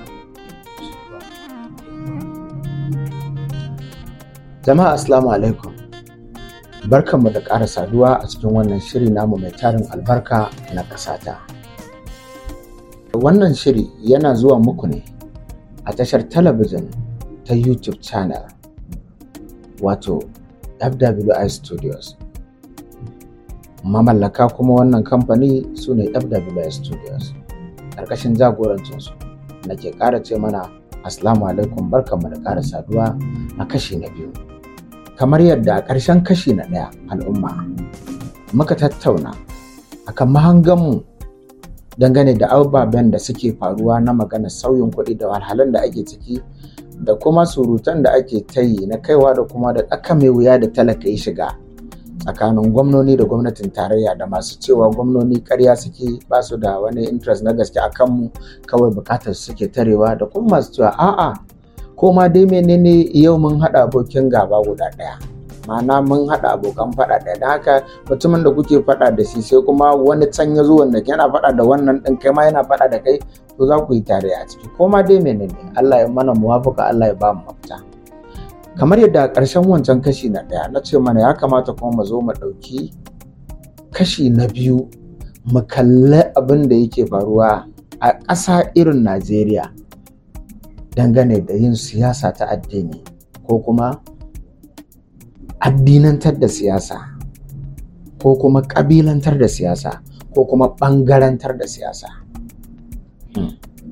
Jama'a Assalamu alaikum. Barkanmu da ƙara saduwa a cikin wannan shiri namu mai tarin albarka na ƙasata. Wannan shiri yana zuwa muku ne a tashar talabijin ta YouTube channel wato FWI Studios. Mamallaka kuma wannan kamfani su ne FWI Studios. Ƙarƙashin jagorancinsu nake ƙara ce mana Assalamu alaikum barkanmu da ƙara saduwa a kashi na biyu. kamar yadda a ƙarshen kashi na ɗaya al'umma muka tattauna akan mahanganmu dangane da ababen da suke faruwa na magana sauyin kuɗi da wahalhalun da ake ciki da kuma surutan da ake ta yi na kaiwa da kuma da tsaka mai wuya da talaka ya shiga tsakanin gwamnoni da gwamnatin tarayya da masu cewa gwamnoni karya suke ba su da wani interest na gaske a kanmu kawai bukatar suke tarewa da kuma masu cewa a'a ko ma dai menene yau mun haɗa abokin gaba guda ɗaya ma'ana mun haɗa abokan faɗa ɗaya don haka mutumin da kuke faɗa da shi sai kuma wani can ya zo wanda yana faɗa da wannan ɗin kai ma yana faɗa da kai to za ku yi tare a ciki ko ma dai menene Allah ya mana muwafaka Allah ya ba mu mafita kamar yadda a ƙarshen wancan kashi na ɗaya na ce mana ya kamata kuma mu zo mu ɗauki kashi na biyu mu kalli abin da yake faruwa a ƙasa irin Najeriya dangane da yin siyasa ta addini ko kuma addinantar da siyasa ko kuma ƙabilantar da siyasa ko kuma ɓangarantar da siyasa. Hmm.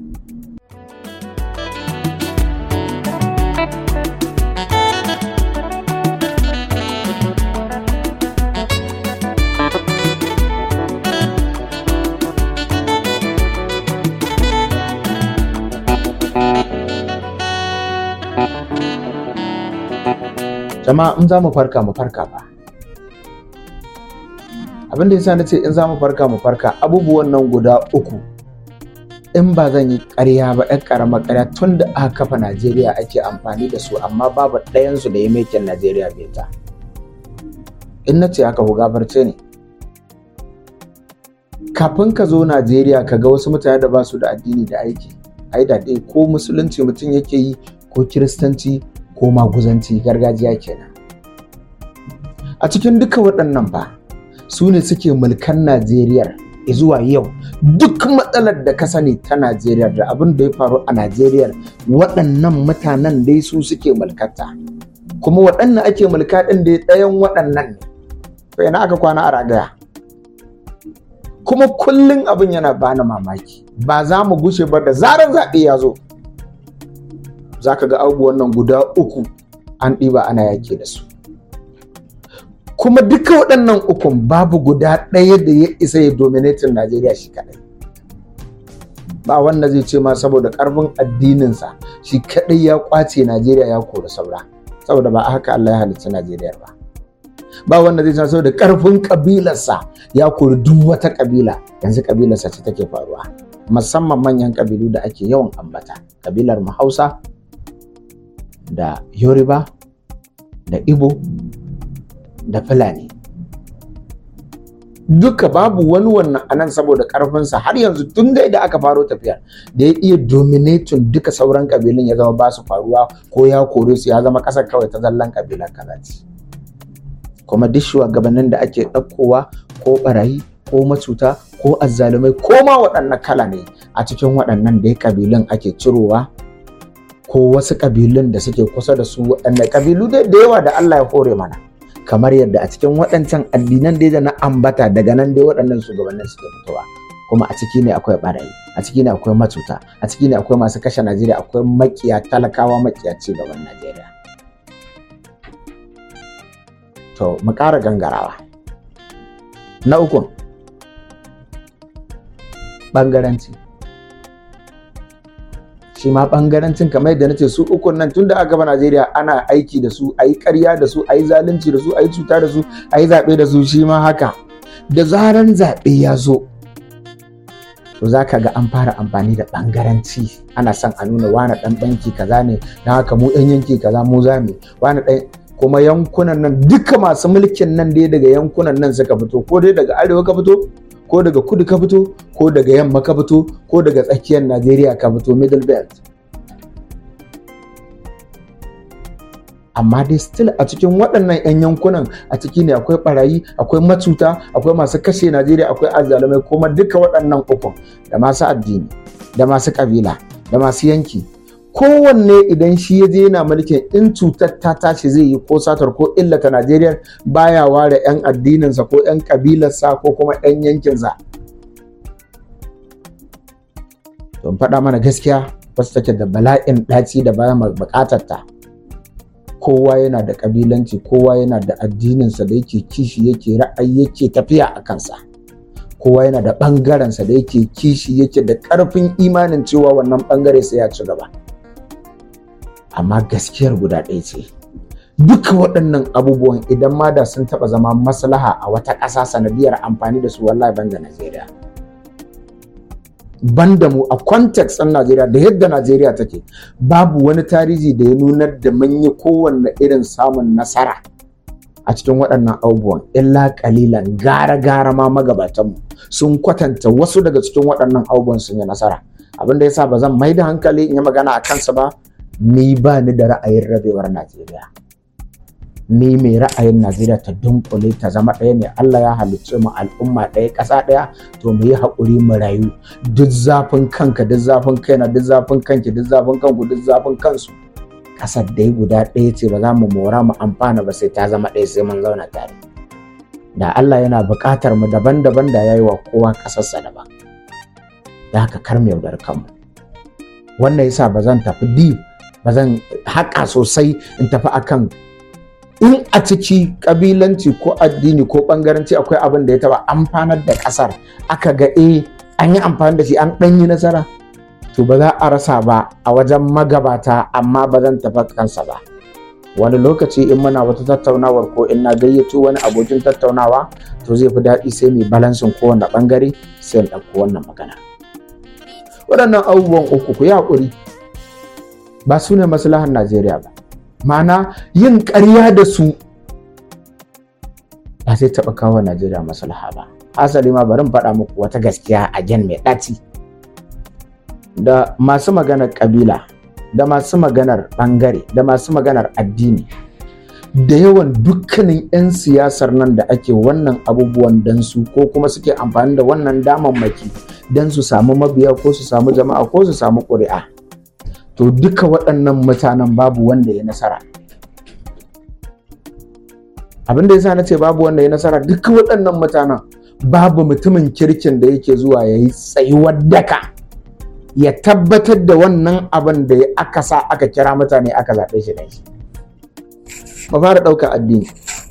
jama'a in za mu farka mu farka ba abin da yasa na ce in za mu farka mu farka abubuwan nan guda uku in ba zan yi ƙarya ba ɗan ƙaramar ƙarya tun da aka kafa najeriya ake amfani da su amma babu ɗayansu da ya mekin najeriya beta in na ce haka ku gafarce ne kafin ka zo najeriya ka ga wasu mutane da ba su da addini da aiki ai da dai ko musulunci mutum yake yi ko kiristanci ko maguzanci gargajiya kenan a cikin duka waɗannan ba su ne suke mulkan najeriya zuwa yau duk matsalar da ka sani ta najeriya da abin da ya faru a najeriya waɗannan mutanen dai su suke mulkata kuma waɗannan ake mulka ɗin da ɗayan waɗannan ne bai na aka kwana a ragaya kuma kullum abin yana bani mamaki ba za mu gushe ba da zarar zaɓe ya zo za ka ga abubuwan nan guda uku an ɗiba ana yake da su kuma duka waɗannan ukun babu guda ɗaya da ya isa ya dominatin najeriya shi kaɗai ba wanda zai ce ma saboda ƙarfin addininsa shi kaɗai ya ƙwace najeriya ya kori saura saboda ba haka allah ya halicci najeriya ba ba wanda zai ce saboda ƙarfin ƙabilarsa ya kori duk wata ƙabila yanzu ƙabilarsa ce take faruwa musamman manyan ƙabilu da ake yawan ambata ƙabilar mu hausa da yoruba da ibo da fulani duka babu wani wannan anan saboda karfinsa har yanzu tun da aka faro tafiyar da ya iya dominatin duka sauran kabilun ya zama ba su faruwa ko ya kore su ya zama kasar kawai ta zallan kabilan kaza ce kuma duk shugabannin da ake ɗaukowa ko barayi ko macuta ko azzalumai ko ma waɗannan kala ne a cikin waɗannan da ya kabilun ake cirowa ko wasu ƙabilun da suke kusa da su waɗanda ƙabilu dai da yawa da Allah ya hore mana kamar yadda a cikin waɗancan addinan dai da na ambata daga nan dai waɗannan shugabannin suke fitowa kuma a ciki ne akwai ɓarayi a ciki ne akwai matuta a ciki ne akwai masu kashe Najeriya akwai makiya talakawa makiya ci gaban Najeriya to mu ƙara gangarawa na uku ɓangaranci shi ma bangarancin kamar yadda nace su ukun nan tunda aka gaba Najeriya ana aiki da su ayi ƙarya da su ayi zalunci da su ayi cuta da su ayi zaɓe da su shi ma haka da zaran zaɓe ya zo to za ka ga an fara amfani da bangaranci ana son a nuna wani ɗan banki kaza ne don haka mu ɗan yanki kaza mu za mu wani ɗan kuma yankunan nan duka masu mulkin nan dai daga yankunan nan suka fito ko dai daga arewa ka fito ko daga kudu ka fito ko daga yamma ka fito ko daga tsakiyar najeriya ka fito middle belt amma dai still a cikin waɗannan 'yan yankunan a ciki ne akwai barayi akwai macuta akwai masu kashe najeriya akwai azzalumai kuma duka waɗannan ukun da masu addini da masu ƙabila da masu yanki kowanne idan shi ya je yana mulkin in cutar ta tashi zai yi ko satar ko illata najeriya baya ware 'yan addininsa ko 'yan ƙabilarsa ko kuma 'yan yankinsa don faɗa mana gaskiya wasu take da bala'in ɗaci da bayan buƙatar ta kowa yana da ƙabilanci kowa yana da addininsa da yake kishi yake ra'ayi yake tafiya a kansa kowa yana da ɓangarensa da yake kishi yake da ƙarfin imanin cewa wannan ɓangare sai ya ci gaba amma gaskiyar guda ɗaya ce duka waɗannan abubuwan idan ma da sun taɓa zama maslaha a wata ƙasa sanadiyar amfani da su wallahi banda Najeriya banda mu a context ɗin Najeriya da yadda Najeriya take babu wani tarihi da ya nunar da mun yi kowanne irin samun nasara a cikin waɗannan abubuwan illa ƙalilan gara-gara ma magabatanmu sun kwatanta wasu daga cikin waɗannan abubuwan sun yi nasara abin da yasa ba zan mai da hankali in yi magana a kansa ba ni ba ni da ra'ayin rabewar Najeriya ni mai ra'ayin Najeriya ta dunkule ta zama ɗaya ne Allah ya halicce mu al'umma ɗaya ƙasa ɗaya to mu yi haƙuri mu rayu duk zafin kanka duk zafin kaina duk zafin kanki duk zafin kanku duk zafin kansu ƙasar dai guda ɗaya ce ba za mu mora mu amfana ba sai ta zama ɗaya sai mun zauna tare da Allah yana buƙatar mu daban-daban da yayi wa kowa ƙasarsa daban da haka kar mu yaudar kanmu wannan yasa ba zan tafi deep ba zan haƙa sosai in tafi akan in a ciki ƙabilanci ko addini ko ɓangaranci akwai abin da ya taɓa amfanar da ƙasar aka ga eh an yi amfani da shi an ɗan yi nasara to ba za a rasa ba a wajen magabata amma ba zan tafi kansa ba wani lokaci in muna wata tattaunawar ko in na gayyato wani abokin tattaunawa to zai fi daɗi sai mai balansin kowane ɓangare sai in ɗauko wannan magana waɗannan abubuwan uku ku yi haƙuri ba su ne maslahar Najeriya ba. Ma'ana yin ƙarya da su ba zai taɓa kawo Najeriya maslaha ba. Asali ma bari faɗa muku wata gaskiya a gen mai ɗaci. Da masu maganar ƙabila, da masu maganar ɓangare, da masu maganar addini. Da yawan dukkanin 'yan siyasar nan da ake wannan abubuwan dan su ko kuma suke amfani da wannan damammaki don su samu mabiya ko su samu jama'a ko su samu ƙuri'a. to duka waɗannan mutanen babu wanda ya nasara abin da yasa na ce babu wanda ya nasara duka waɗannan mutanen babu mutumin kirkin da yake zuwa ya yi tsayuwar daka ya tabbatar da wannan abin da aka sa aka kira mutane aka zaɓe shi da shi ba fara ɗauka addini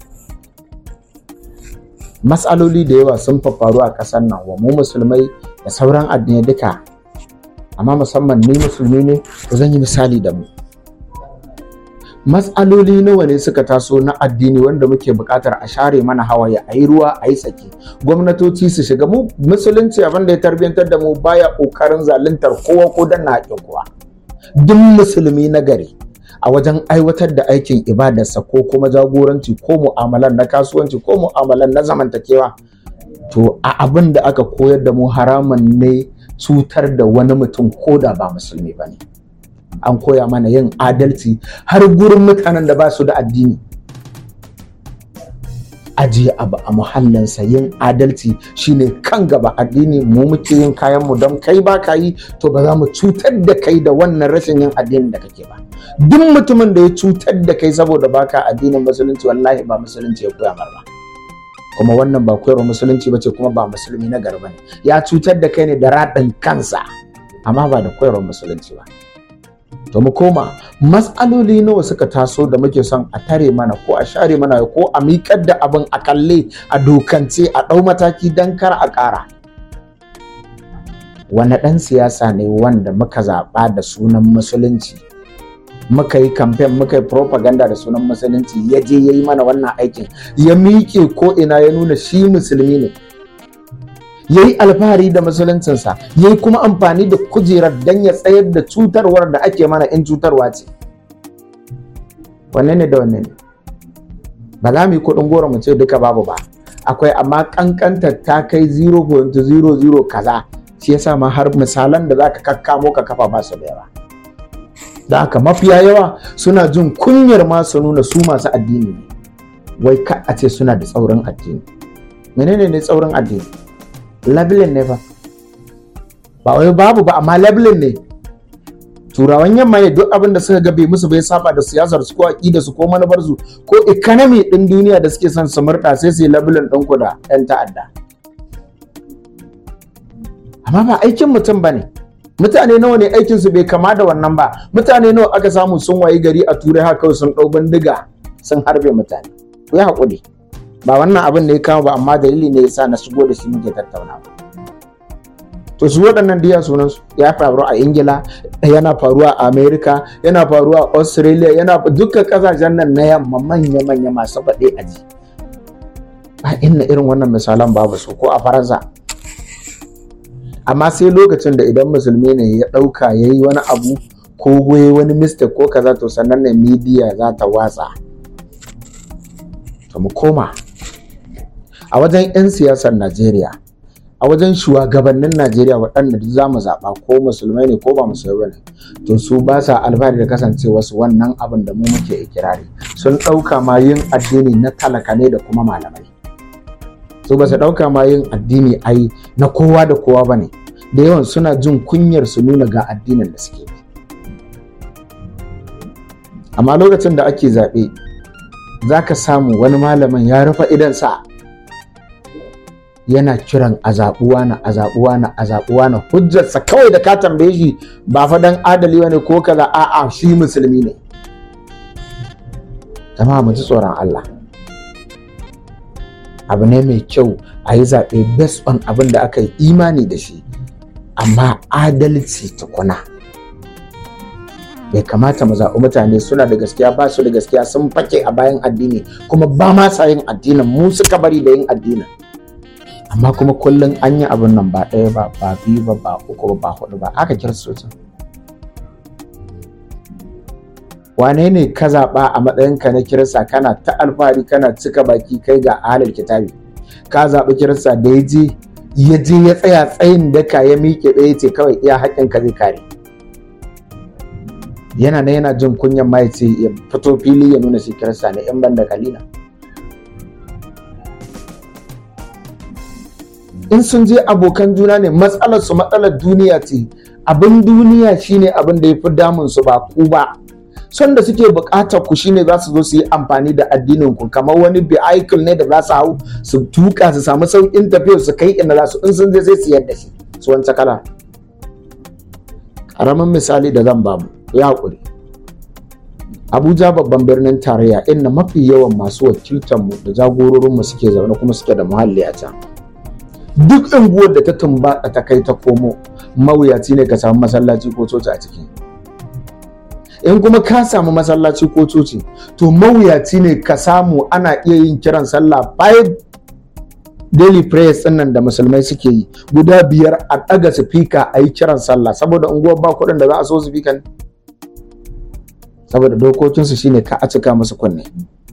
matsaloli da yawa sun faru a ƙasar nan wa mu musulmai da sauran addinai duka amma musamman ni musulmi ne to zan yi misali da mu matsaloli nawa ne suka taso na addini wanda muke buƙatar a share mana hawaye a yi ruwa a yi tsaki gwamnatoci su shiga mu musulunci abin da ya tarbiyantar da mu baya ƙoƙarin zaluntar kowa ko danna haƙƙin kowa duk musulmi na gari a wajen aiwatar da aikin ibadarsa ko kuma jagoranci ko mu'amalan na kasuwanci ko mu'amalan na zamantakewa to a abin da aka koyar da mu haramun ne cutar da wani mutum ko da ba musulmi ba ne an koya mana yin adalci har gurin mutanen da ba su da addini ajiye abu a muhallinsa yin adalci shine kan gaba addini mu muke yin kayan mu don kai ba ka yi to ba za mu cutar da kai da wannan rashin yin addinin da kake ba duk mutumin da ya cutar da kai saboda baka addinin musulunci wallahi ba musulunci ya koya mar ba kuma wannan ba koyarwa musulunci ba ce kuma ba musulmi na garba ne ya cutar da kai ne da raɗin kansa amma ba da koyarwar musulunci ba to mu koma matsaloli nawa suka taso da muke son a tare mana ko a share mana ko a miƙar da abin a kalle a dokance a ɗau mataki don kar a ƙara wani ɗan siyasa ne wanda muka zaɓa da sunan musulunci muka yi kamfen muka yi propaganda da sunan musulunci ya je ya yi mana wannan aikin ya miƙe ko ina ya nuna shi musulmi ne ya yi alfahari da musuluncinsa ya yi kuma amfani da kujerar don ya tsayar da cutarwar da ake mana in cutarwa ce wanne ne da wanne ne ba za mu yi kuɗin goro mu ce duka babu ba akwai amma kankanta ta kai 0.00 kaza shi yasa ma har misalan da zaka kakkamo ka kafa ba su da yawa da haka mafiya yawa suna jin kunyar ma su nuna su masu addini ne wai ka a ce suna da tsaurin addini menene ne tsaurin addini labelin ne fa ba wai babu ba amma labelin ne turawan yamma ne duk abin da suka ga bai musu bai saba da siyasar su ko aqida su ko manufar su ko economy din duniya da suke son su murda sai su yi labelin din ku da yan ta'adda amma ba aikin mutum bane mutane nawa ne aikin su bai kama da wannan ba mutane nawa aka samu sun wayi gari a turai haka kawai sun dau bindiga sun harbe mutane ku yi hakuri ba wannan abin ne ya kama ba amma dalili ne yasa na shigo da shi muke tattaunawa to su waɗannan diya sunan su ya faru a ingila yana faruwa a america yana faruwa a australia yana duka kasashen nan na yamma manya manya masu faɗe a ji ba inna irin wannan misalan babu su ko a faransa amma sai lokacin da idan musulmi ne ya ɗauka ya yi wani abu ko goye wani mistake ko kaza to sannan ne media za ta watsa to mu koma a wajen 'yan siyasar najeriya a wajen shugabannin Najeriya waɗanda duk za mu zaɓa ko musulmai ne ko ba musulmai ne to su ba sa alfahari da kasancewa su wannan abin da mu muke ikirari sun ɗauka ma yin addini na talaka ne da kuma malamai su ba su ɗauka ma yin addini ai na kowa da kowa ba ne da yawan suna jin kunyar su nuna ga addinin da suke bi amma lokacin da ake zaɓe za ka samu wani malamin ya rufe idansa yana kiran a zaɓuwa na a zaɓuwa na a zaɓuwa na hujjarsa kawai da ka tambaye shi ba fa dan adali ne ko kaza a'a shi musulmi ne jama'a mu ji tsoron Allah abu ne mai kyau a yi zaɓe based on abin da aka yi imani da shi amma adalci tukuna bai kamata mu zaɓi mutane suna da gaskiya ba su da gaskiya sun fake a bayan addini kuma ba ma sa yin addinin mu suka bari da yin addinin amma kuma kullum an yi abin nan ba ɗaya ba ba biyu ba ba uku ba ba hudu ba aka kiristocin wane ne ka zaɓa a matsayinka na kirista kana ta alfahari kana cika baki kai ga ahalar kitabi ka zaɓi kirista da ya je ya je ya tsaya tsayin daka ya miƙe ɗaya ce kawai iya haƙƙin ka zai kare yana na yana jin kunyan ma ya ce ya fito fili ya nuna shi kirista ne in ban da kalila in sun je abokan juna ne matsalar su matsalar duniya ce abin duniya shine abin da ya fi damun su ba ku ba son da suke bukatar ku shine za su zo su yi amfani da addinin ku kamar wani vehicle ne da za su hau su tuka su samu sauƙin tafiyar su kai inda za su in sun je sai su yadda shi su wancan kala ƙaramin misali da zan bamu ya haƙuri abuja babban birnin tarayya inda mafi yawan masu wakiltanmu da jagororinmu suke zaune kuma suke da muhalli a can duk unguwar da ta tumbatsa ta kai ta komo mawuyaci ne ka samu masallaci ko coci a ciki in kuma ka samu masallaci ko coci to mawuyaci ne ka samu ana iya yin kiran sallah five daily prayers din nan da musulmai suke yi guda biyar a ɗaga sifika a yi kiran sallah saboda unguwar ba kuɗin da za a so sifikan saboda dokokinsu shine ka a cika musu kunne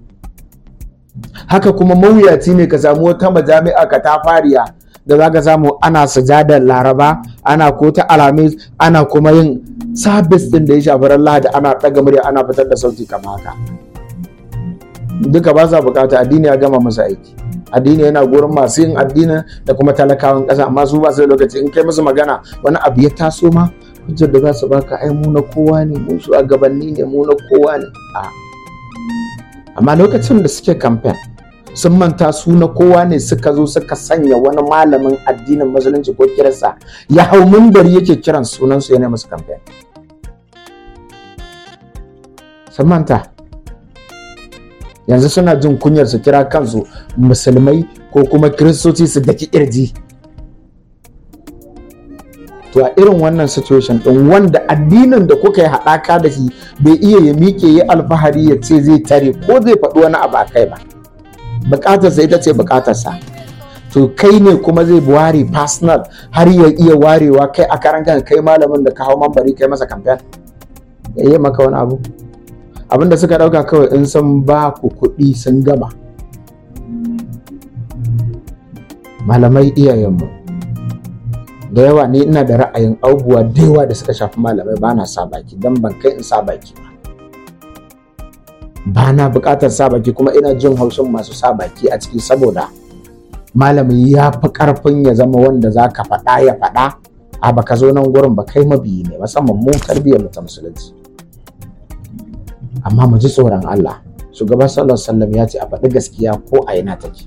haka kuma mawuyaci ne ka samu wata majami'a ka ta fariya da za ka samu ana sujadar laraba ana ko ta alamis ana kuma yin sabis din da ya shafi ran lahadi ana ɗaga murya ana fitar da sauti kama haka duka ba sa bukata addini ya gama musu aiki addini yana gurin masu yin addini da kuma talakawan ƙasa amma su ba su da lokaci in kai musu magana wani abu ya taso ma hujjar da za su baka ai mu na kowa ne mu shugabanni ne mu na kowa ne a amma lokacin da suke kamfen sun manta su na kowa ne suka zo suka sanya wani malamin addinin musulunci ko kirista ya hau mimbari yake kiran sunan su yana musu kamfen sun manta yanzu suna jin kunyar su kira kansu musulmai ko kuma kiristoci su daki kirji to a irin wannan situation din wanda addinin da kuka yi haɗaka da shi bai iya ya miƙe ya alfahari ya ce zai tare ko zai faɗi wani abu a kai ba bukatarsa ita ce bukatarsa to kai ne kuma zai ware personal har ya iya warewa kai a karan kan kai malamin da ka hau mambari kai masa kamfen ya yi maka wani abu abinda suka ɗauka kawai in sun ba ku kuɗi sun gama malamai iyayenmu da yawa ni ina da ra'ayin abubuwa da yawa da suka shafi malamai ba na sa baki don ban kai in sa baki ba ba na buƙatar sa baki kuma ina jin haushin masu sa baki a ciki saboda malami ya fi ƙarfin ya zama wanda za ka faɗa ya faɗa a baka zo nan gurin ba kai mabiyi ne musamman mu tarbiyyar mu ta musulunci amma mu ji tsoron Allah shugaba sallallahu alaihi wasallam ya ce a faɗi gaskiya ko a ina take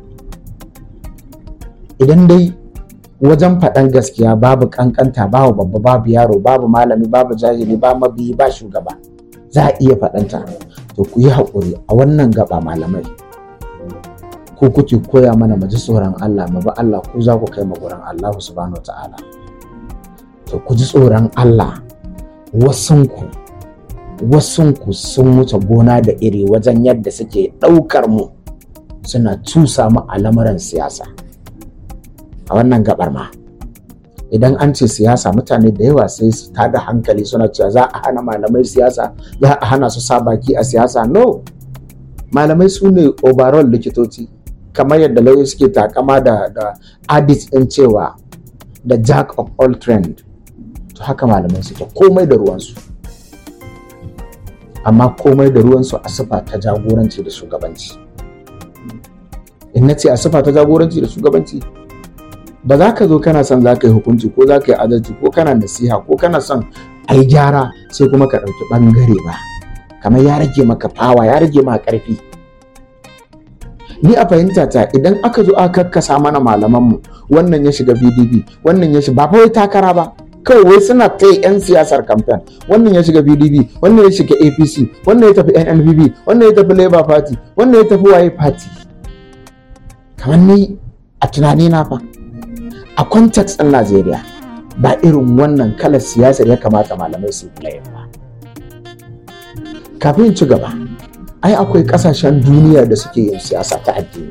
idan dai wajen faɗan gaskiya babu kankanta babu babba babu yaro babu malami babu jahili ba mabiyi ba shugaba za a iya faɗanta to ku yi haƙuri a wannan gaba malamai ko kuke koya mana mu ji tsoron Allah mu ba Allah ku za ku kai mu gurin Allah subhanahu ta'ala to ku ji tsoron Allah wasunku wasunku sun wuce gona da iri wajen yadda suke ɗaukar mu suna cusa mu a lamuran siyasa a wannan gabar ma idan an ce siyasa mutane da yawa sai su tada hankali suna cewa za a hana malamai siyasa za a hana su sa baki a siyasa no malamai su ne overall likitoci kamar yadda lauyoyi suke takama da da adit din cewa da jack of all trend to haka malamai suke komai da ruwansu amma komai da ruwansu a sifa ta jagoranci da shugabanci in na ce a sifa ta jagoranci da shugabanci ba za ka zo kana son za ka yi hukunci ko za ka yi adalci ko kana nasiha ko kana son a yi gyara sai kuma ka ɗauki ɓangare ba kamar ya rage maka fawa ya rage maka ƙarfi ni a fahimta ta idan aka zo aka kakkasa mana malamanmu wannan ya shiga pdp wannan ya shiga ba wai takara ba kawai wai suna ta yan siyasar kamfen wannan ya shiga pdp wannan ya shiga apc wannan ya tafi nnpp wannan ya tafi labour party wannan ya tafi waye party kamar ni a tunanina fa a context ɗin Najeriya ba irin wannan kalar siyasar ya kamata malamai su yi ba. Kafin ci gaba, ai akwai ƙasashen duniya da suke yin siyasa ta addini.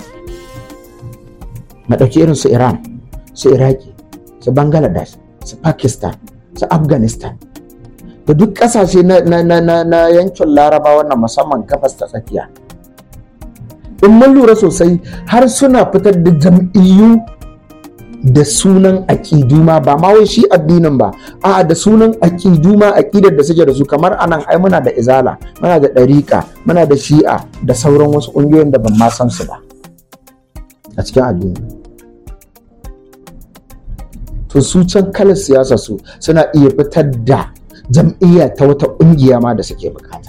Maɗauki irin su Iran, su Iraki, su Bangladesh, su Pakistan, su Afghanistan. Da duk ƙasashe na, yankin Laraba wannan musamman gabas ta tsakiya. In mun lura sosai har suna fitar da jam'iyyu da sunan aƙidu ma ba ma wai shi addinin ba a da sunan aƙidu ma aƙidar da suke da su kamar anan ai muna da izala muna da ɗariƙa muna da shi'a da sauran wasu ƙungiyoyin da ban ma san su ba a cikin addini to su can kalar siyasa su suna iya fitar da jam'iyya ta wata ƙungiya ma da suke bukata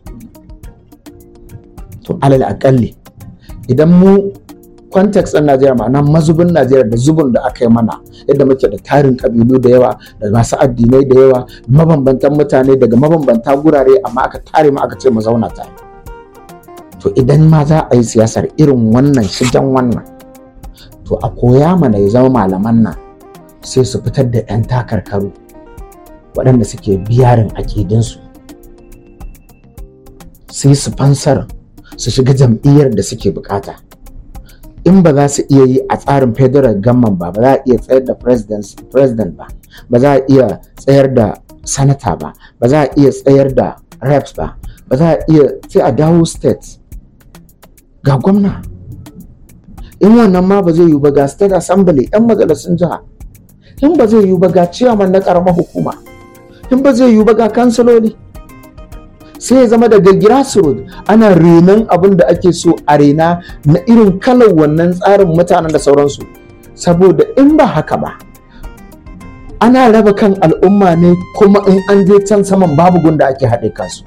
to alal aƙalli idan mu context ɗin Najeriya ma'ana mazubin Najeriya da zubin da aka yi mana yadda muke da tarin kabilu da yawa da masu addinai da yawa mabambantan mutane daga mabambanta gurare amma aka tare mu aka ce mu zauna tare to idan ma za a yi siyasar irin wannan shigen wannan to a koya mana ya zama malaman nan sai su fitar da 'yan takarkaru waɗanda suke biyarin akidinsu sai su fansar su shiga jam'iyyar da suke bukata in ba za su iya yi a tsarin federal government ba ba za a iya tsayar da president ba ba za a iya tsayar da sanata ba ba za a iya tsayar da reps ba ba za a iya sai a dawo state ga gwamna in wannan ma ba zai yi ba ga state assembly yan majalisun jiha in ba zai yi ba ga ciyaman na karamar hukuma in ba zai yi ba ga kansiloli sai ya zama daga grassroots ana renon abin da ake so a rena na irin kalar wannan tsarin mutanen da sauransu saboda in ba haka ba ana raba kan al'umma ne kuma in an je can saman babu gunda ake haɗe kansu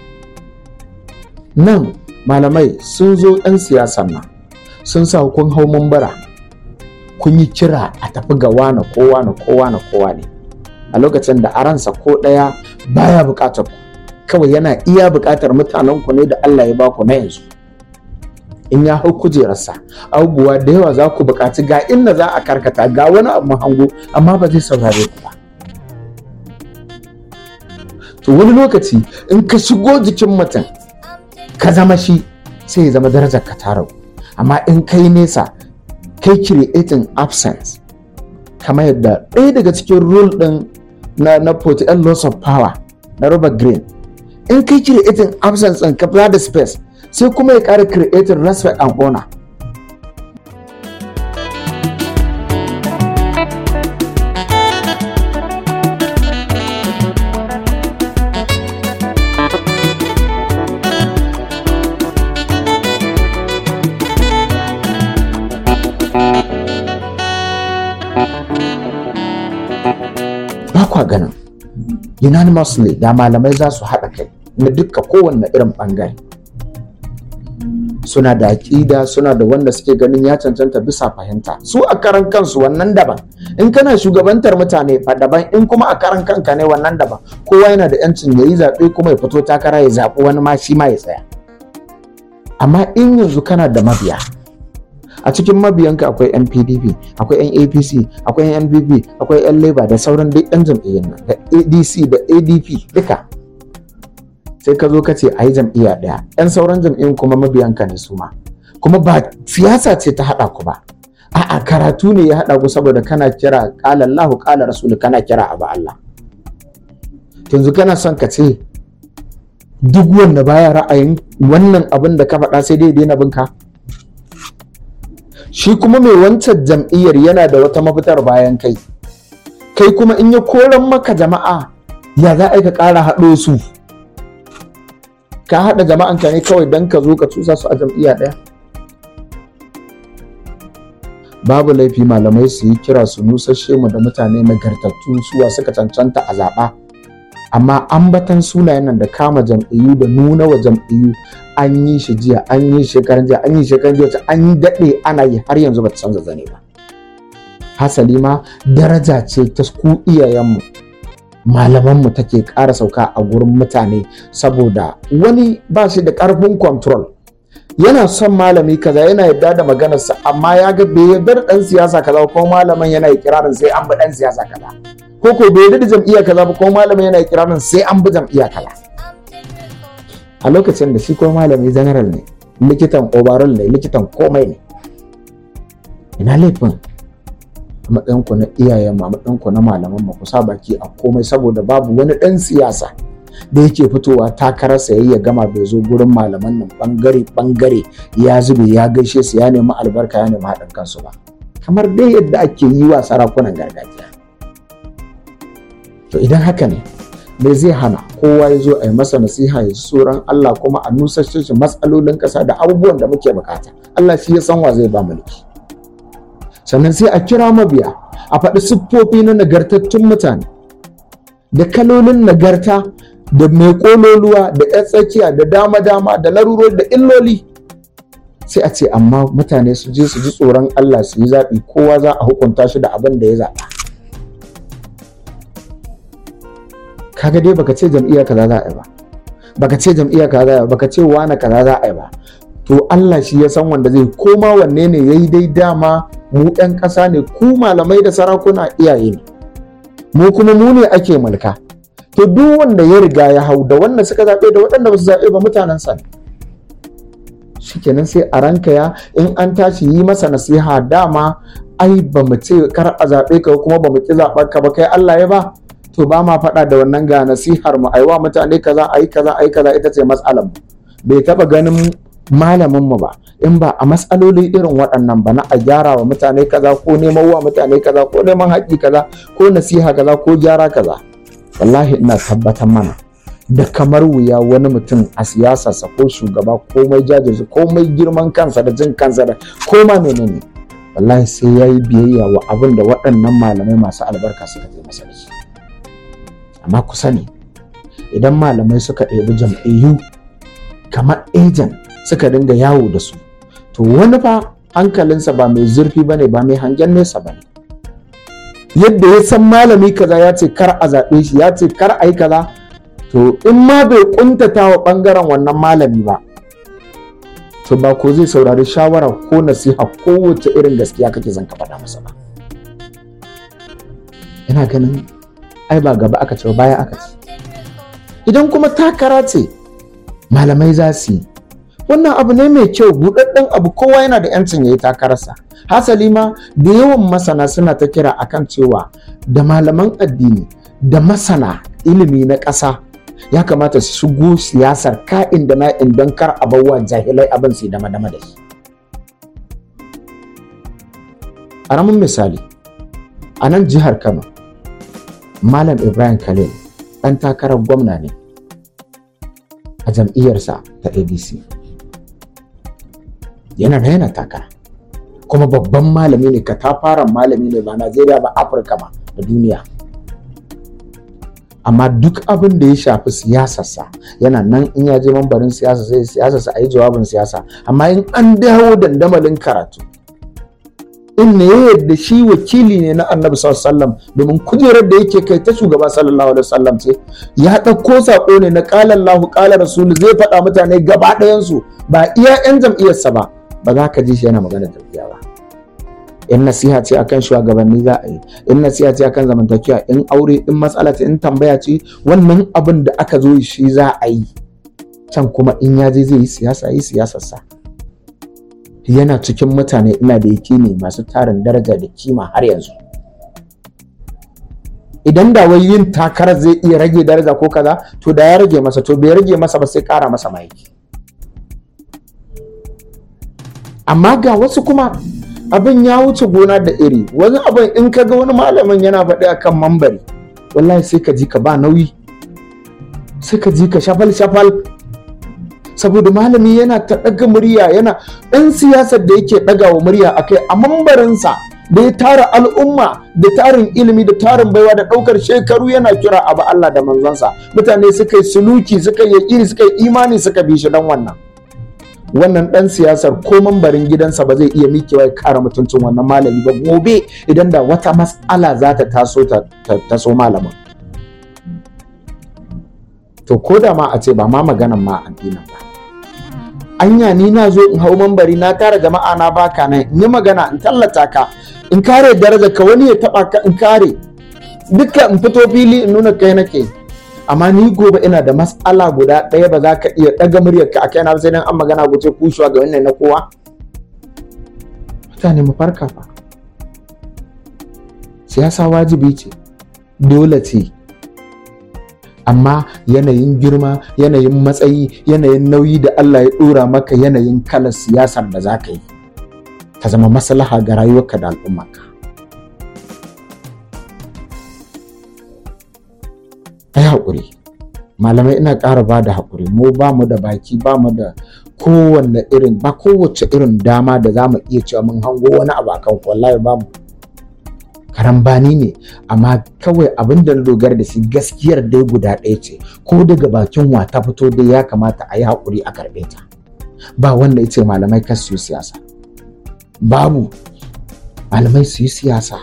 nan malamai sun zo 'yan siyasan nan sun sa kun hau mambara kun yi kira a tafi ga wane kowa na kowa na kowa ne a lokacin da aransa ko ɗaya baya buƙatar ku kawai yana iya buƙatar mutanen ku ne da Allah ya baku na yanzu in ya hau kujerarsa abubuwa da yawa za ku buƙaci ga inda za a karkata ga wani abu hango amma ba zai saurare ku ba to wani lokaci in ka shigo jikin mutum ka zama shi sai ya zama darajar ka ta ragu amma in kai nesa kai creating absence kamar yadda ɗaya daga cikin rule ɗin na na 48 laws of power na Robert Greene in kai creating absence ɗin ka da space sai kuma ya ƙara creating respect and honor unanimously da malamai za su haɗa kai na dukka kowanne irin ɓangare suna da aƙida suna da wanda suke ganin ya cancanta bisa fahimta su a karan kansu wannan daban in kana shugabantar mutane fa daban in kuma a karan kanka ne wannan daban kowa yana da yancin ya yi zaɓe kuma ya fito takara ya zaɓi wani ma shi ma ya tsaya amma in yanzu kana da mabiya a cikin mabiyanka akwai yan pdp akwai yan apc akwai yan npp akwai yan labour da sauran duk yan jam'iyyar nan da adc da adp duka sai ka zo ka ce a yi jam'iyya ɗaya yan sauran jam'iyyun kuma mabiyanka ne su ma kuma ba siyasa ce ta haɗa ku ba a'a karatu ne ya haɗa ku saboda kana kira ƙala Allahu ƙala Rasul kana kira abu Allah yanzu kana son ka ce duk wanda baya ra'ayin wannan abin da ka faɗa sai dai daina binka shi kuma mai wancan jam'iyyar yana da wata mafitar bayan kai kai kuma in ya koran maka jama'a ya za a ka ƙara haɗo su ka haɗa jama'anka ne kawai don ka zo ka cusa su a jam'iyya ɗaya babu laifi malamai su yi kira su nusashe mu da mutane nagartattu suwa suka cancanta a zaɓa amma ambatan sunayen nan da kama jam'iyyu da nuna wa jam'iyyu an yi shi jiya an yi shekaran jiya an yi shekaran jiya an yi daɗe ana yi har yanzu ba ta canza zane ba hasali ma daraja ce ta ku iyayenmu malamanmu take ƙara sauka a gurin mutane saboda wani ba shi da ƙarfin control yana son malami kaza yana yarda da maganarsa amma ya ga bai yarda da ɗan siyasa kaza ko malamin yana ikirarin sai an bi ɗan siyasa kaza ko ko bai yarda da jam'iyya kaza ba ko malamin yana ikirarin sai an bi jam'iyya kaza a lokacin da shi ko malami general ne likitan overall ne likitan komai ne ina laifin a matsayinku na iyayen a matsayinku na malaman mu kusa baki a komai saboda babu wani ɗan siyasa da yake fitowa takarar sayayya ya gama bai zo gurin malaman nan bangare bangare ya zube ya gaishe su ya nemi albarka ya nemi haɗin kansu ba kamar dai yadda ake yi wa sarakunan gargajiya to idan haka ne me zai hana kowa ya zo a yi masa nasiha ya tsoron Allah kuma a nusashe shi matsalolin ƙasa da abubuwan da muke bukata Allah shi ya san wa zai ba mulki sannan sai a kira mabiya a faɗi siffofi na nagartattun mutane da kalolin nagarta da mai kololuwa da yan tsakiya da dama-dama da larurori da illoli sai a ce amma mutane su je su ji tsoron Allah su yi zaɓi kowa za a hukunta shi da abin da ya zaɓa kaga dai baka ce jam'iyya kaza za a yi ba baka ce jam'iyya kaza za a yi baka ce wane kaza za a yi ba to Allah shi ya san wanda zai koma wanne ne yayi dai dama mu ɗan ƙasa ne ku malamai da sarakuna iyaye ne mu kuma mu ne ake mulka to duk wanda ya riga ya hau da wanda suka zaɓe da waɗanda ba su zaɓe ba mutanen sa shikenan sai a ranka ya in an tashi yi masa nasiha dama ai ba mu ce kar a zaɓe ka kuma ba mu ki zaɓar ka ba kai Allah ya ba to ba ma faɗa da wannan ga nasihar mu aiwa mutane kaza ayi kaza ayi kaza ita ce matsalar mu bai taɓa ganin malamin mu ba in ba a matsaloli irin waɗannan ba na a gyara wa mutane kaza ko neman wa mutane kaza ko neman haƙƙi kaza ko nasiha kaza ko gyara kaza wallahi ina tabbatar mana da kamar wuya wani mutum a siyasarsa ko shugaba komai jajirce komai girman kansa da jin kansa da koma menene wallahi sai ya yi biyayya wa abin da waɗannan malamai masu albarka suka je masa da shi amma ku sani idan malamai suka ɗebi jam'iyyu kamar ejan suka dinga yawo da su to wani fa hankalinsa ba mai zurfi ba ne ba mai hangen nesa ba ne yadda ya san malami kaza ya ce kar a zaɓe shi ya ce kar a yi kaza to in ma bai kuntata wa ɓangaren wannan malami ba to ba ko zai saurari shawara ko nasiha kowace irin gaskiya kake zan ka faɗa masa ba ina ganin ai ba gaba aka ce baya aka ce idan kuma takara ce malamai za su yi wannan abu ne mai kyau buɗaɗɗen abu kowa yana da 'yancin ya yi takararsa hasali ma da yawan masana suna ta kira akan cewa da malaman addini da masana ilimi na ƙasa ya kamata su shigo siyasar ka'in da na'in don kar a bawa jahilai abin su dama dama da shi ƙaramin misali a nan jihar kano malam ibrahim khalil ɗan takarar gwamna ne a jam'iyyarsa ta adc yana da yana takara kuma babban malami ne katafaren malami ne ba najeriya ba afirka ma da duniya amma duk abin da ya shafi siyasarsa yana nan in ya je mambarin siyasa sai siyasarsa a yi jawabin siyasa amma in an dawo dandamalin karatu in ne ya yadda shi wakili ne na annabi sallallahu domin kujerar da yake kai ta shugaba sallallahu alaihi wasallam ce ya ɗauko saƙo ne na ƙala Allahu ƙala Rasulu zai faɗa mutane gaba ɗayansu ba iya 'yan jam'iyyarsa ba ba za ka ji shi yana magana jam'iyya ba in nasiha ce akan shugabanni za a yi in nasiha ce akan zamantakewa in aure in matsala ce in tambaya ce wannan abin da aka zo shi za a yi can kuma in ya je zai yi siyasa yi siyasarsa yana cikin mutane ina da ne masu tarin daraja da kima har yanzu idan da wai yin takarar zai iya rage daraja ko kaza to da ya rage masa to bai rage masa ba sai kara masa maiki amma ga wasu kuma abin ya wuce gona da iri wani abin in ka ga wani malamin yana faɗi akan mambari wallahi sai ka ji ka ba nauyi sai ka ji ka shafal shafal saboda malami yana ta ɗaga murya yana ɗan siyasar da yake ɗaga wa murya akai a mambarinsa da ya tara al'umma da tarin ilimi da tarin baiwa da ɗaukar shekaru yana kira abu Allah da manzansa mutane suka yi suluki suka yi iri suka yi imani suka bi shi don wannan wannan ɗan siyasar ko mambarin gidansa ba zai iya mikewa ya kara mutuncin wannan malami ba gobe idan da wata mas'ala za ta taso ta taso malamin to ko da ma a ce ba ma maganan ma addinin ba anya ni na zo in hau mambari na tara jama'a na baka nan in yi magana in tallata ka in kare daraja ka wani ya taba ka in kare duka in fito fili in nuna kai nake amma ni gobe ina da mas'ala guda ɗaya ba za ka iya ɗaga muryar ka a kaina sai dan an magana guce kushuwa ga wannan na kowa mutane mu farka fa siyasa wajibi ce dole ce amma yanayin girma yanayin matsayi yanayin nauyi da Allah ya ɗora maka yanayin kalar siyasar da za ka yi ta zama maslaha ga rayuwarka da al'ummarka ai haƙuri malamai ina ƙara ba da haƙuri mu ba mu da baki ba mu da kowanne irin ba kowace irin dama da za mu iya cewa mun hango wani abu akan wallahi ba mu karambani ne amma kawai abin da na dogara da shi gaskiyar dai guda ɗaya ce ko daga bakin wa ta fito dai ya kamata a yi haƙuri a karɓe ta ba wanda ya ce malamai kan su yi siyasa babu malamai su yi siyasa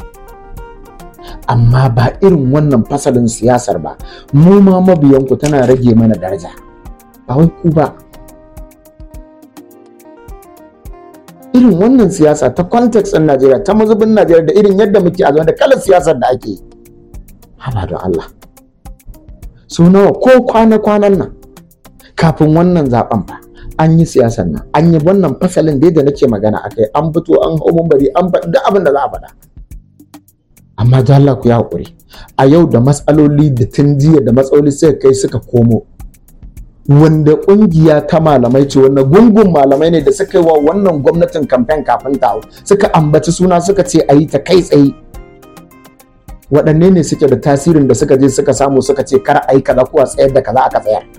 amma ba irin wannan fasalin siyasar ba mu ma mabiyanku tana rage mana daraja ba wai ku ba irin wannan siyasa ta context ɗin Najeriya ta mazubin Najeriya da irin yadda muke a da kalar siyasar da ake yi haba don Allah su nawa ko kwana-kwanan nan kafin wannan zaben ba an yi siyasar nan an yi wannan fasalin da nake magana akai an fito an hau bari an faɗi duk abin da za a faɗa amma da Allah ku yi haƙuri a yau da matsaloli da tun jiya da matsaloli suka kai suka komo wanda kungiya ta malamai ce wanda gungun malamai ne da suka yi wa wannan gwamnatin kamfen kafin ta suka ambaci suna suka ce a yi ta kai tsaye waɗanne ne suke da tasirin da suka je suka samu suka ce kar a yi kaza ko a tsayar da kaza aka tsayar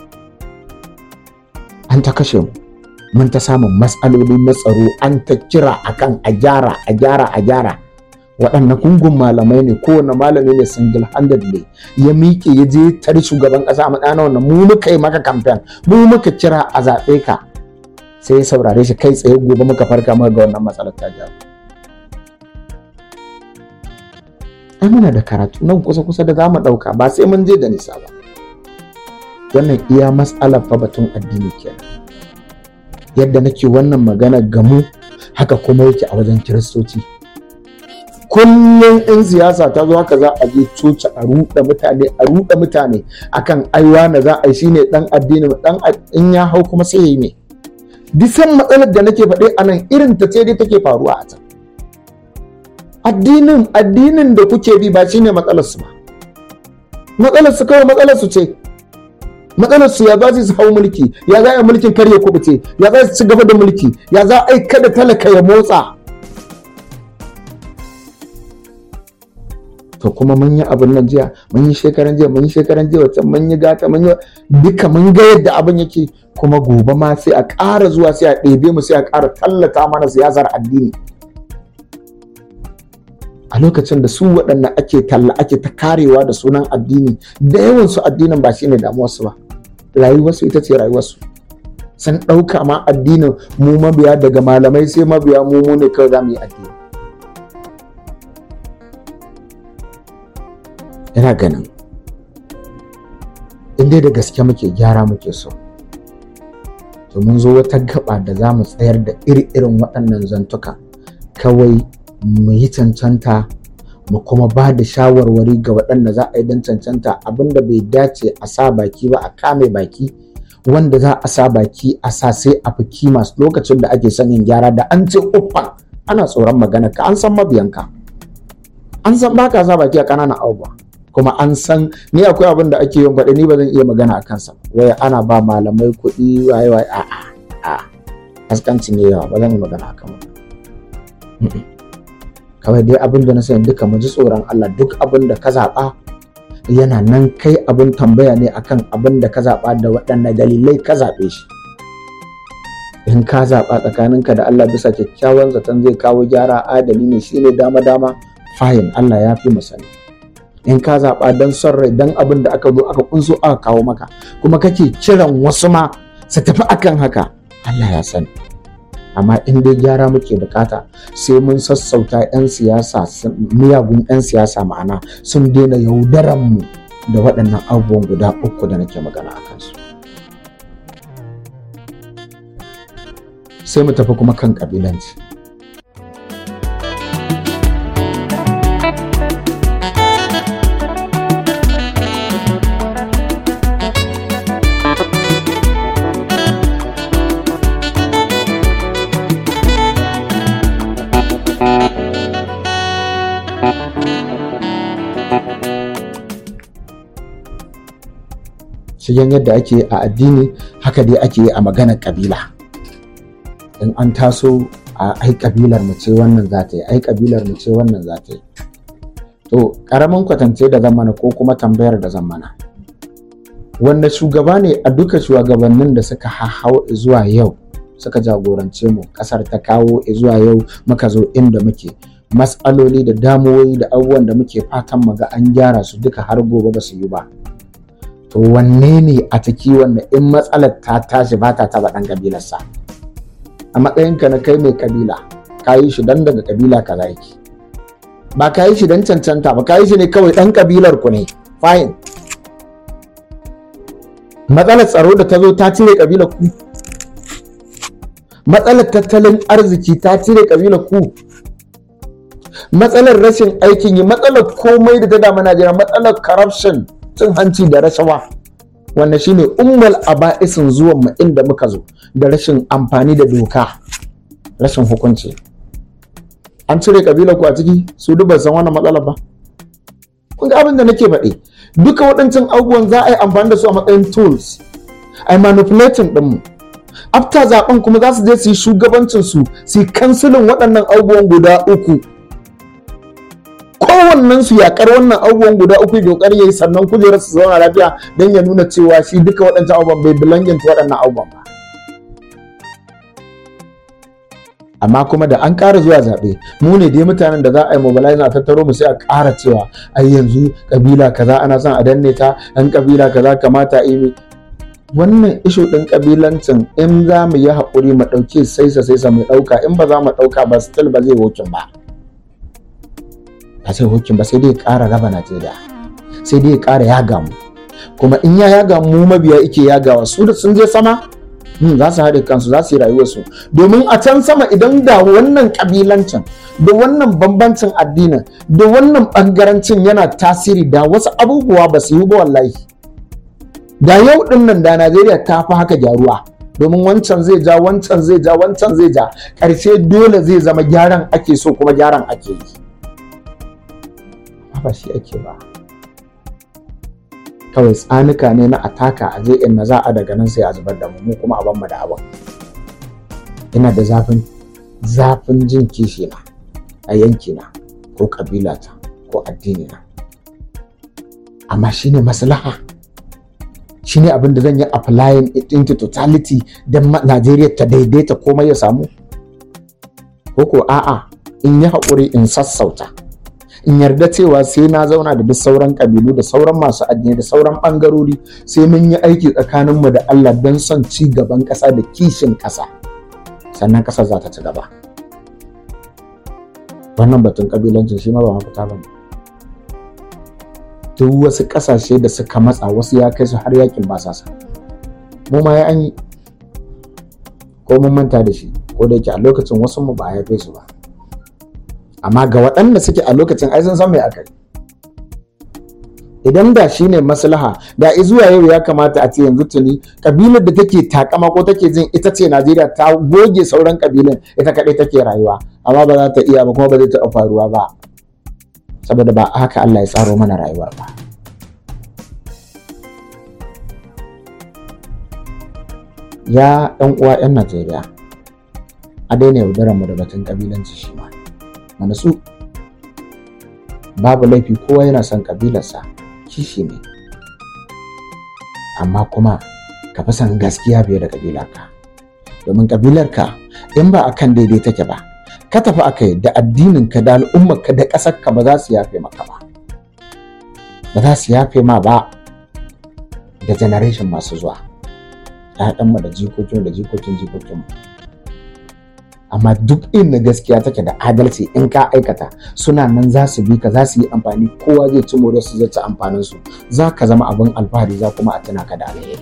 an ta kashe mu mun ta samun matsaloli na tsaro an ta kira akan a gyara a gyara a gyara waɗanne gungun malamai ne kowane malami ne single handed ne ya miƙe ya je tare shugaban ƙasa a matsayina wannan mu muka yi maka kamfen mu muka kira a zaɓe ka sai ya saurare shi kai tsaye gobe muka farka muka ga wannan matsalar ta jawo ai muna da karatu nan kusa kusa da zamu ɗauka ba sai mun je da nisa ba wannan iya matsalar fa batun addini kenan yadda nake wannan magana gamu haka kuma yake a wajen kiristoci kullum in siyasa ta zo haka za a je coci a ruɗa mutane a ruɗa mutane akan aiwa na za a yi shine dan addini dan in ya hau kuma sai ya yi me bisan matsalar da nake faɗi a nan irin ta ce dai take faruwa a can addinin addinin da kuke bi ba shine matsalar su ba matsalar su kawai matsalar su ce matsalar su ya za su hau mulki ya za a mulkin kar ya kubuce ya za su ci gaba da mulki ya za a kada talaka ya motsa to kuma mun yi abin nan jiya mun yi shekaran jiya mun yi shekaran jiya wacce mun yi gata mun yi duka mun ga yadda abin yake kuma gobe ma sai a ƙara zuwa sai a ɗebe mu sai a ƙara tallata mana siyasar addini a lokacin da su waɗanda ake talla ake ta karewa da sunan addini da yawan su addinin ba shine damuwarsu ba rayuwarsu ita ce rayuwarsu sun ɗauka ma addinin mu mabiya daga malamai sai mabiya mu mu ne kawai za mu yi addini ina ganin in dai da gaske muke gyara muke so to mun zo wata gaba da za mu tsayar da iri-irin waɗannan zantuka kawai mu yi cancanta mu kuma ba da shawarwari ga waɗanda za a yi don cancanta abinda bai dace a sa baki ba a kame baki wanda za a sa baki a sa sai a fi kima lokacin da ake son yin gyara da an ce uffa ana tsoron magana ka an san mabiyanka an san baka sa baki a ƙananan abubuwa kuma an san ni akwai abin da ake yin faɗi ni ba zan iya magana a kansa wai ana ba malamai kuɗi waye waye a a a haskanci ne yawa ba zan yi magana a kan kawai dai abin da na sani duka mu ji tsoron Allah duk abin da ka zaɓa yana nan kai abin tambaya ne akan abin da ka zaɓa da waɗanne dalilai ka zaɓe shi in ka zaɓa tsakaninka da Allah bisa kyakkyawan zaton zai kawo gyara adali ne shine dama dama fayin Allah ya fi mu sani in ka zaɓa don son rai don abin da aka zo aka kunso aka kawo maka kuma kake kiran wasu ma su tafi akan haka Allah ya sani amma in dai gyara muke bukata sai mun sassauta 'yan siyasa miyagun 'yan siyasa ma'ana sun daina yaudaran mu da waɗannan abubuwan guda uku da nake magana a kansu sai mu tafi kuma kan ƙabilanci shigen yadda ake a addini haka dai ake yi a maganar kabila in an taso a ai kabilar mu ce wannan za ta yi ai kabilar mu ce wannan za ta yi to karamin kwatance da zamana ko kuma tambayar da zamana wanda shugaba ne a duka shugabannin da suka hau zuwa yau suka jagorance mu kasar ta kawo zuwa yau muka zo inda muke matsaloli da damuwoyi da abubuwan da muke fatan mu ga an gyara su duka har gobe ba su yi ba to wanne ne a ciki wanda in matsalar ta tashi ba ta taba dan kabilarsa a matsayinka na kai mai kabila ka yi shi dan daga kabila kaza yake ba ka yi shi dan cancanta ba ka yi shi ne kawai dan kabilar ku ne fine matsalar tsaro da ta zo ta cire kabilar ku matsalar tattalin arziki ta cire kabilar ku matsalar rashin aikin yi matsalar komai da ta damu Najeriya matsalar corruption cin hanci da rashawa wanda shine ummal aba'isin zuwan mu inda muka zo da rashin amfani da doka rashin hukunci an cire kabilar ku a ciki su duk san wannan matsalar ba kun ga abin da nake faɗi duka waɗancan abubuwan za a yi amfani da su a matsayin tools a yi manipulating ɗinmu after zaben kuma za su je su yi shugabancin su su yi kansilin waɗannan abubuwan guda uku kowannen su yakar wannan abubuwan guda uku da kokari yayi sannan kujerar su zauna lafiya don ya nuna cewa shi duka waɗancan abubuwan bai belonging to waɗannan abubuwan ba amma kuma da an ƙara zuwa zaɓe mu ne dai mutanen da za a yi mobilize a tattaro mu sai a ƙara cewa ai yanzu kabila kaza ana son a danne ta ɗan kabila kaza kamata yi wannan ishu ɗin kabilancin in za mu yi haƙuri mu ɗauke saisa saisa mu ɗauka in ba za mu ɗauka ba still ba zai wokin ba ba zai wokin ba sai dai ƙara raba Najeriya sai dai ƙara yaga mu kuma in ya yaga mu mabiya ike yagawa su da sun je sama za su haɗe kansu za su yi rayuwarsu domin a can sama idan da wannan ƙabilancin da wannan bambancin addinin da wannan ɓangarancin yana tasiri da wasu abubuwa ba su yi ba wallahi da yau ɗin nan da najeriya ta fi haka gyaruwa domin wancan zai ja wancan zai ja wancan zai ja ƙarshe dole zai zama gyaran ake so kuma gyaran ake yi ba shi ake ba kawai tsanuka ne na ataka a je inna za a daga nan sai a zubar da mu mu kuma a ban mu da abin ina da zafin zafin jin kishi na a yanki na ko kabilata ko addini na amma shine maslaha shine abin da zan yi applying it into totality don Najeriya ta daidaita komai ya samu ko ko a'a in yi haƙuri in sassauta in yarda cewa sai na zauna da duk sauran kabilu da sauran masu addini da sauran bangarori sai mun yi aiki tsakaninmu da Allah don son ci gaban ƙasa da kishin ƙasa sannan ƙasar za ta ci gaba wannan batun kabilancin shi ma ba mafita ba ne duk wasu ƙasashe da suka matsa wasu ya kai su har yakin ba sa mu ma ya an yi ko mun manta da shi ko da yake a lokacin wasu mu ba a haife su ba amma ga waɗanda suke a lokacin ai sun san me aka yi idan da shi ne maslaha da zuwa yau ya kamata a ce yanzu tuni kabilar da take takama ko take jin ita ce najeriya ta goge sauran kabilan ita kaɗai take rayuwa amma ba za ta iya ba kuma ba zai taɓa faruwa ba saboda ba haka allah ya tsaro mana rayuwar ba ya ɗan uwa 'yan najeriya a daina yaudarar mu da batun kabilanci shi ma mana su babu laifi kowa yana son kabilarsa kishi ne amma kuma ka fi son gaskiya fiye da kabilarka domin kabilarka in ba a kan daidai take ba ka tafi aka yi da addininka da al'ummarka da ƙasarka ba za su yafe maka ba ba za su yafe ma ba da generation masu zuwa ‘ya'yanmu da jikokin da jikokin jikokinmu amma duk inda gaskiya take da adalci in ka aikata suna nan za su bi ka za su yi amfani kowa zai ci more su zai ci amfanin su za ka zama abin alfahari za kuma a tuna ka da alheri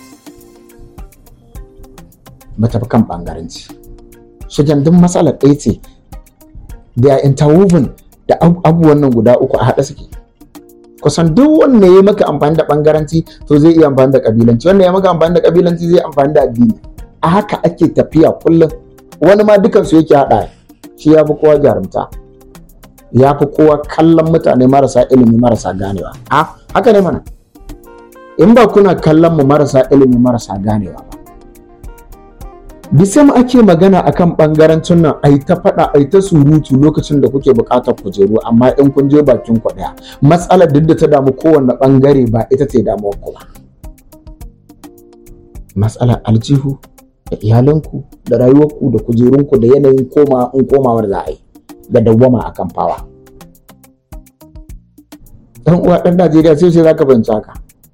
mata kan bangaranci shigen duk matsalar ɗaya ce da interwoven da abubuwan nan guda uku a haɗe suke kusan duk wanda ya maka amfani da bangaranci to zai iya amfani da kabilanci wanda ya maka amfani da kabilanci zai amfani da addini a haka ake tafiya kullum wani ma dukansu yake haɗa shi ya fi kowa jarumta ya fi kowa kallon mutane marasa ilimi marasa ganewa a haka ne mana in ba kuna kallon mu marasa ilimi marasa ganewa ba bisam ake magana akan bangarancin nan ai ta faɗa ai ta surutu lokacin da kuke buƙatar kujeru amma in kun je bakin ku ɗaya matsalar duk da ta damu kowanne bangare ba ita ce damuwar ku ba matsalar aljihu da iyalanku da rayuwarku da kujerunku da yanayin koma in komawar za a yi da dawwama a kan fawa dan uwa dan najeriya sai sai zaka fahimci haka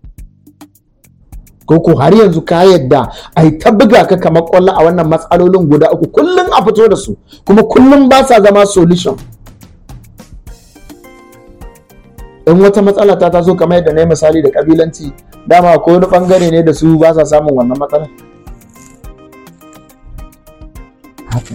ko ko har yanzu ka yadda ai ta buga ka kamar kwallo a wannan matsalolin guda uku kullum a fito da su kuma kullum ba sa zama solution in wata matsala ta taso kamar yadda na yi misali da kabilanci dama ko wani bangare ne da su ba sa samun wannan matsalar haka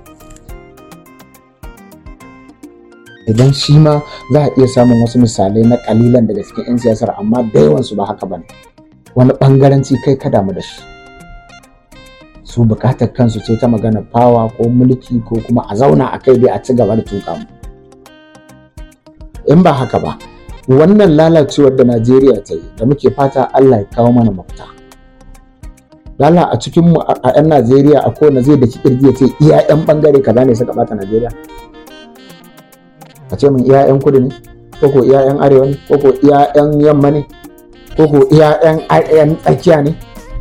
idan shi ma za a iya samun wasu misalai na kalilan daga cikin 'yan siyasar amma da yawansu ba haka ba ne wani bangaranci kai ka damu da shi su bukatar kansu ce ta magana fawa ko mulki ko kuma a zauna a kai dai a ci gaba da tuka mu in ba haka ba wannan lalacewar da najeriya ta yi da muke fata allah ya kawo mana mafita Lala a cikin mu a 'yan Najeriya a kowane zai da kirji ya ce iya 'yan bangare kaza ne suka bata Najeriya. A ce min iya 'yan kudu ne, ko ko iya 'yan arewa ne, ko ko iya 'yan yamma ne, ko ko iya 'yan tsakiya ne.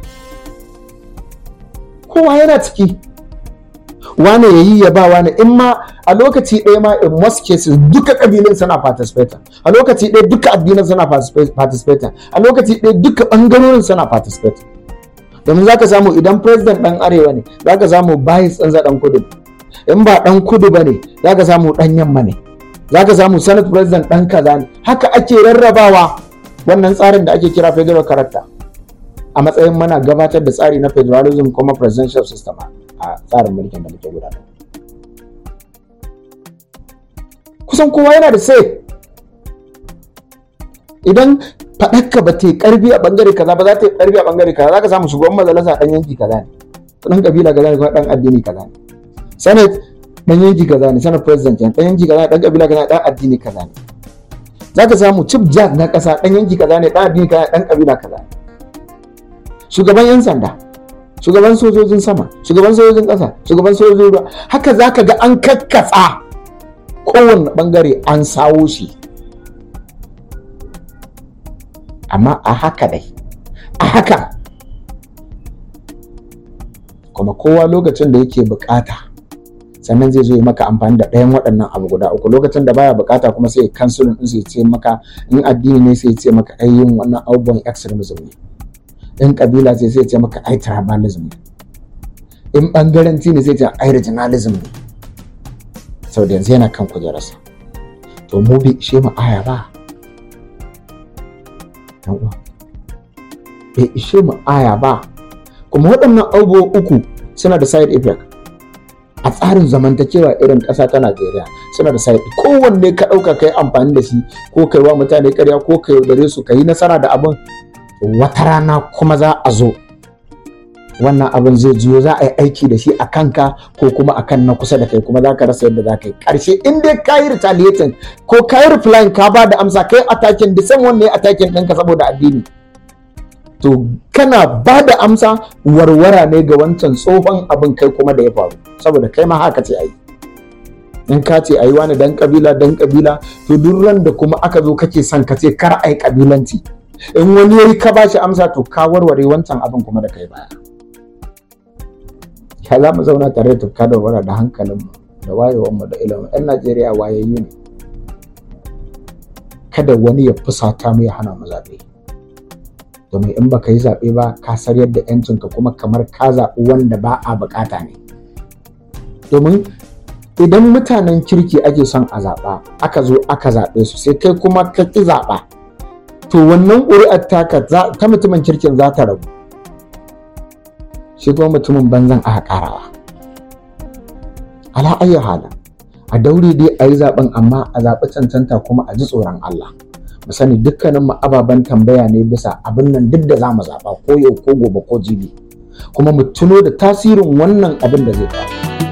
Kowa yana ciki. Wane ya yi ya ba wane in ma a lokaci ɗaya ma in most cases duka ƙabilun suna participating a lokaci ɗaya duka addinan suna participating a lokaci ɗaya duka ɓangarorin suna participating domin za ka samu idan president ɗan arewa ne za ka samu bayis ɗan ɗan kudu in ba ɗan kudu ba ne za ka samu ɗan yamma ne za ka samu senate president ɗan kaza ne haka ake rarrabawa wannan tsarin da ake kira federal character a matsayin mana gabatar da tsari na federalism kuma presidential system a tsarin mulkin da muke gudanar kusan kowa yana da sai idan faɗakka ba ta yi ƙarfi a ɓangare kaza ba za ta yi ƙarfi a ɓangare kaza za ka samu shugaban majalisa ɗan yanki kaza ne ɗan ƙabila kaza ne kuma ɗan addini kaza ne senate ɗan yanki kaza ne senate president ɗan yanki kaza ne ɗan ƙabila kaza ne ɗan addini kaza ne za ka samu chief judge na ƙasa ɗan yanki kaza ne ɗan addini kaza ne ɗan ƙabila kaza ne shugaban yan sanda shugaban sojojin sama shugaban sojojin ƙasa shugaban sojojin ruwa haka za ka ga an kakkatsa kowane ɓangare an sawo shi amma a haka dai a haka kuma kowa lokacin da yake bukata sannan zai zo yi maka amfani da ɗayan waɗannan abu guda uku lokacin da baya bukata kuma sai kansulin din sai ce maka in addini ne sai ce maka ai yin wannan abubuwan extremism ne in kabila sai sai ce maka ai tribalism ne in bangaranci ne sai ce ai regionalism ne sau da yanzu yana kan kujerarsa to mu bai ishe mu aya ba bai ishe mu aya ba kuma waɗannan abubuwa uku suna da side effect a tsarin zamantakewa irin ƙasa ta Najeriya suna da side kowanne ka ɗauka kai amfani da shi ko kai wa mutane ƙarya ko kai yaudare su ka yi nasara da abin wata rana kuma za a zo wannan abin zai jiyo za a yi aiki da shi a kanka ko kuma a kan na kusa da kai kuma za ka rasa yadda za ka yi ƙarshe in dai ka yi retaliating ko ka yi replying ka ba da amsa ka yi attacking the same one ne attacking ɗinka saboda addini to kana ba da amsa warwara ne ga wancan tsohon abin kai kuma da ya faru saboda kai ma haka ce ayi in ka ce ayi wani dan kabila dan kabila to duk ran da kuma aka zo kake son ka ce kar ai kabilanci in wani yayi ka bashi amsa to ka warware wancan abin kuma da kai baya ya za mu zauna tare da tufka da warwara da hankalinmu da wayewarmu da ilimin yan najeriya wayayyu ne kada wani ya fusata mu ya hana mu zaɓe domin in baka yi zaɓe ba ka sar yadda yancinka kuma kamar ka zaɓi wanda ba a bukata ne domin idan mutanen kirki ake son a zaɓa aka zo aka zaɓe su sai kai kuma ka ƙi zaɓa to wannan ƙuri'ar taka ta mutumin kirkin za ta rabu shi kuma mutumin banzan aka ƙarawa ala ayyu hala a daure dai a yi zaɓen amma a zaɓi cancanta kuma a ji tsoron Allah mu sani dukkanin mu ababen tambaya ne bisa abin nan duk da za mu zaɓa ko yau ko gobe ko jibi kuma mu tuno da tasirin wannan abin da zai faru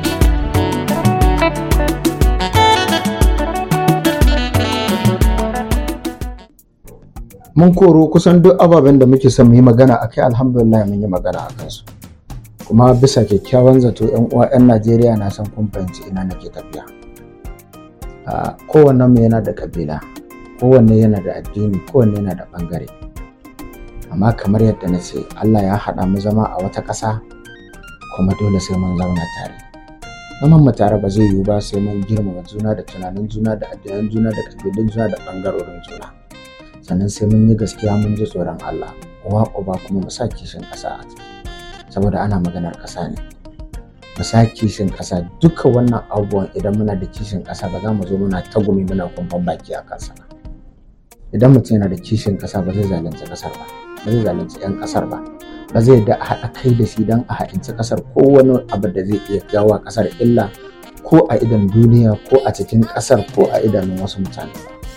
mun koro kusan duk ababen da muke son mu yi magana a kai alhamdulillah mun yi magana a kansu kuma bisa kyakkyawan zato yan uwa yan najeriya na san kun fahimci ina nake tafiya kowanne mu yana da kabila kowanne yana da addini kowanne yana da bangare amma kamar yadda na ce Allah ya haɗa mu zama a wata ƙasa kuma dole sai mun zauna tare zaman mu tare ba zai yiwu ba sai mun girmama juna da tunanin juna da addinan juna da kabilun juna da bangarorin juna sannan sai mun yi gaskiya mun ji tsoron Allah uwa uba kuma mu sa kishin ƙasa a ciki saboda ana maganar ƙasa ne mu sa kishin ƙasa duka wannan abubuwan idan muna da kishin ƙasa ba za mu zo muna tagumi muna kumfan baki a kansa ba idan mutum yana da kishin ƙasa ba zai zalunci ƙasar ba ba zai zalunci 'yan ƙasar ba ba zai da a haɗa kai da shi don a haɗinci ƙasar ko wani abu da zai iya jawo ƙasar illa ko a idan duniya ko a cikin ƙasar ko a idanun wasu mutane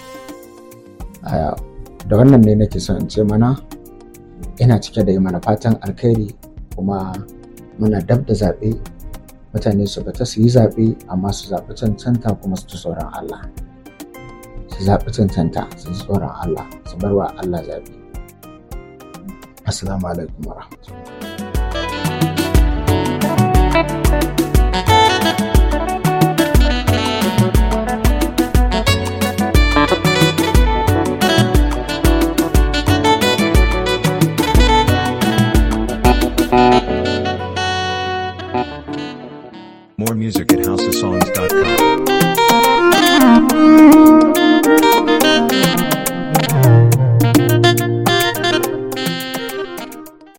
da wannan ne nake son in ce mana ina cike da yi mana fatan alkhairi kuma muna dab da zaɓe mutane su fita su yi zaɓe amma su zaɓi cancanta kuma su ci tsoron Allah su zaɓi cancanta su ji tsoron Allah su bar wa Allah zaɓe assalamu alaikum wa rahmatullahi